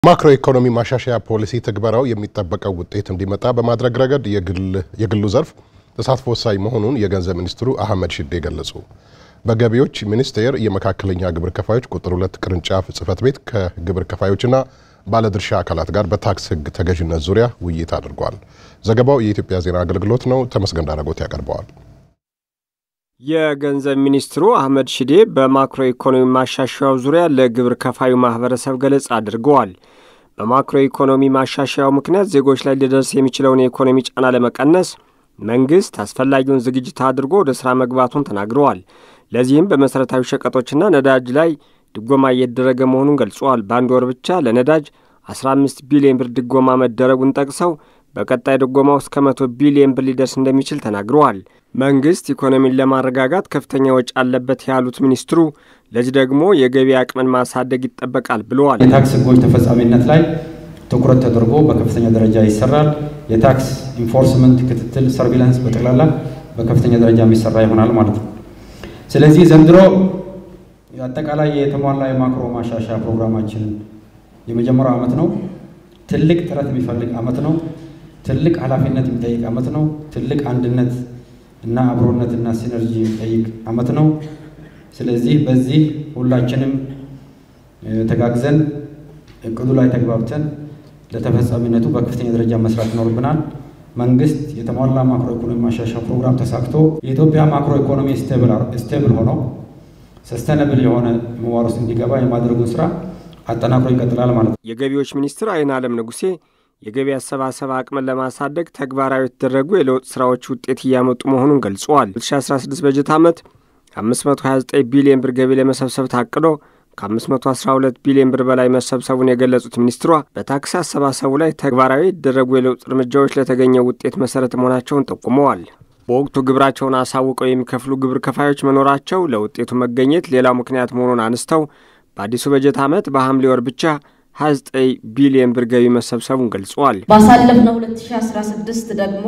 ማክሮ ኢኮኖሚ ማሻሻያ ፖሊሲ ትግበራው የሚጠበቀው ውጤት እንዲመጣ በማድረግ ረገድ የግሉ ዘርፍ ተሳትፎ ወሳኝ መሆኑን የገንዘብ ሚኒስትሩ አህመድ ሽዴ ገለጹ። በገቢዎች ሚኒስቴር የመካከለኛ ግብር ከፋዮች ቁጥር ሁለት ቅርንጫፍ ጽህፈት ቤት ከግብር ከፋዮችና ባለድርሻ አካላት ጋር በታክስ ሕግ ተገዥነት ዙሪያ ውይይት አድርጓል። ዘገባው የኢትዮጵያ ዜና አገልግሎት ነው። ተመስገን ዳረጎት ያቀርበዋል። የገንዘብ ሚኒስትሩ አህመድ ሽዴ በማክሮ ኢኮኖሚ ማሻሻያው ዙሪያ ለግብር ከፋዩ ማህበረሰብ ገለጻ አድርገዋል። በማክሮ ኢኮኖሚ ማሻሻያው ምክንያት ዜጎች ላይ ሊደርስ የሚችለውን የኢኮኖሚ ጫና ለመቀነስ መንግስት አስፈላጊውን ዝግጅት አድርጎ ወደ ሥራ መግባቱን ተናግረዋል። ለዚህም በመሠረታዊ ሸቀጦችና ነዳጅ ላይ ድጎማ እየተደረገ መሆኑን ገልጸዋል። በአንድ ወር ብቻ ለነዳጅ 15 ቢሊዮን ብር ድጎማ መደረጉን ጠቅሰው በቀጣይ ድጎማው እስከ መቶ ቢሊዮን ብር ሊደርስ እንደሚችል ተናግረዋል። መንግስት ኢኮኖሚን ለማረጋጋት ከፍተኛ ወጪ አለበት ያሉት ሚኒስትሩ ለዚህ ደግሞ የገቢ አቅምን ማሳደግ ይጠበቃል ብለዋል። የታክስ ሕጎች ተፈጻሚነት ላይ ትኩረት ተደርጎ በከፍተኛ ደረጃ ይሰራል። የታክስ ኢንፎርስመንት ክትትል፣ ሰርቪላንስ በጠቅላላ በከፍተኛ ደረጃ የሚሰራ ይሆናል ማለት ነው። ስለዚህ ዘንድሮ አጠቃላይ የተሟላ የማክሮ ማሻሻያ ፕሮግራማችን የመጀመሪያው ዓመት ነው። ትልቅ ጥረት የሚፈልግ ዓመት ነው። ትልቅ ኃላፊነት የሚጠይቅ ዓመት ነው። ትልቅ አንድነት እና አብሮነት እና ሲነርጂ የሚጠይቅ ዓመት ነው። ስለዚህ በዚህ ሁላችንም ተጋግዘን እቅዱ ላይ ተግባብተን ለተፈጻሚነቱ በከፍተኛ ደረጃ መስራት ይኖርብናል። መንግስት የተሟላ ማክሮ ኢኮኖሚ ማሻሻያ ፕሮግራም ተሳክቶ የኢትዮጵያ ማክሮ ኢኮኖሚ ስቴብል ሆኖ ሰስተነብል የሆነ ምህዋር ውስጥ እንዲገባ የማድረጉን ስራ አጠናክሮ ይቀጥላል ማለት ነው። የገቢዎች ሚኒስትር አይን አለም ንጉሴ የገቢ አሰባሰብ አቅምን ለማሳደግ ተግባራዊ የተደረጉ የለውጥ ስራዎች ውጤት እያመጡ መሆኑን ገልጸዋል። 2016 በጀት ዓመት 529 ቢሊዮን ብር ገቢ ለመሰብሰብ ታቅዶ ከ512 ቢሊዮን ብር በላይ መሰብሰቡን የገለጹት ሚኒስትሯ በታክስ አሰባሰቡ ላይ ተግባራዊ የተደረጉ የለውጥ እርምጃዎች ለተገኘው ውጤት መሰረት መሆናቸውን ጠቁመዋል። በወቅቱ ግብራቸውን አሳውቀው የሚከፍሉ ግብር ከፋዮች መኖራቸው ለውጤቱ መገኘት ሌላው ምክንያት መሆኑን አንስተው በአዲሱ በጀት ዓመት በሐምሌ ወር ብቻ 29 ቢሊዮን ብር ገቢ መሰብሰቡን ገልጸዋል። ባሳለፍነው 2016 ደግሞ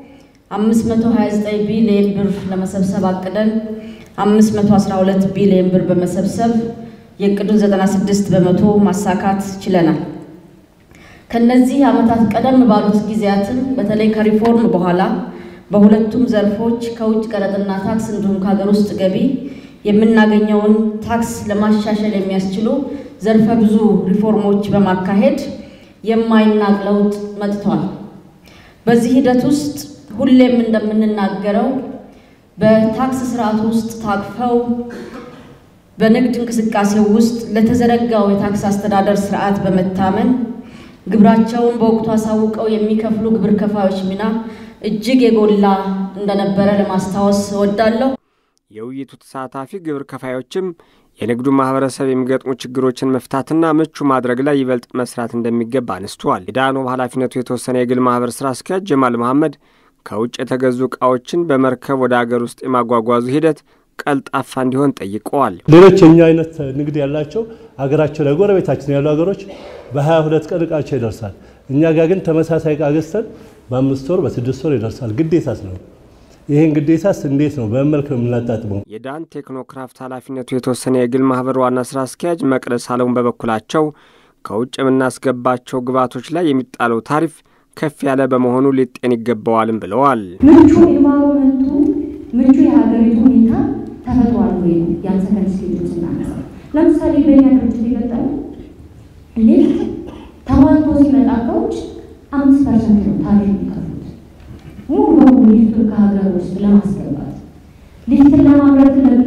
529 ቢሊዮን ብር ለመሰብሰብ አቅደን 512 ቢሊዮን ብር በመሰብሰብ የእቅዱን 96 በመቶ ማሳካት ችለናል። ከነዚህ ዓመታት ቀደም ባሉት ጊዜያትም በተለይ ከሪፎርም በኋላ በሁለቱም ዘርፎች ከውጭ ቀረጥና ታክስ እንዲሁም ከሀገር ውስጥ ገቢ የምናገኘውን ታክስ ለማሻሻል የሚያስችሉ ዘርፈ ብዙ ሪፎርሞች በማካሄድ የማይናቅ ለውጥ መጥቷል። በዚህ ሂደት ውስጥ ሁሌም እንደምንናገረው በታክስ ስርዓት ውስጥ ታቅፈው በንግድ እንቅስቃሴው ውስጥ ለተዘረጋው የታክስ አስተዳደር ስርዓት በመታመን ግብራቸውን በወቅቱ አሳውቀው የሚከፍሉ ግብር ከፋዮች ሚና እጅግ የጎላ እንደነበረ ለማስታወስ እወዳለሁ። የውይይቱ ተሳታፊ ግብር ከፋዮችም የንግዱ ማህበረሰብ የሚገጥሙ ችግሮችን መፍታትና ምቹ ማድረግ ላይ ይበልጥ መስራት እንደሚገባ አነስተዋል። የዳኖ ኃላፊነቱ የተወሰነ የግል ማህበር ስራ አስኪያጅ ጀማል መሐመድ ከውጭ የተገዙ ዕቃዎችን በመርከብ ወደ አገር ውስጥ የማጓጓዙ ሂደት ቀልጣፋ እንዲሆን ጠይቀዋል። ሌሎች የኛ አይነት ንግድ ያላቸው ሀገራቸው ላይ ጎረቤታችን ያሉ ሀገሮች በሀያ ሁለት ቀን እቃቸው ይደርሳል። እኛ ጋር ግን ተመሳሳይ እቃ ገዝተን በአምስት ወር በስድስት ወር ይደርሳል። ግዴታስ ነው። ይህን ግዴታስ እንዴት ነው በመልክ ነው የምናጣጥመው? የዳን ቴክኖክራፍት ኃላፊነቱ የተወሰነ የግል ማህበር ዋና ስራ አስኪያጅ መቅደስ አለሙን በበኩላቸው ከውጭ የምናስገባቸው ግብዓቶች ላይ የሚጣለው ታሪፍ ከፍ ያለ በመሆኑ ሊጤን ይገባዋልም ብለዋል። ምቹ ኢንቫይሮመንቱ ምቹ የሀገሪቱ ሁኔታ ተፈጥሯል ወይ ነው ያን ሰከንድ ስቴጅ ስናነሳ ለምሳሌ በእኛ ድርጅት የገጠሙ ሊፍት ተሟልቶ ሲመጣ ከውጭ አምስት ፐርሰንት ነው ታሪፍ የሚከፍሉት ሙሉ በሙሉ ሊፍቱን ከሀገር ውስጥ ለማስገባት ሊፍትን ለማምረት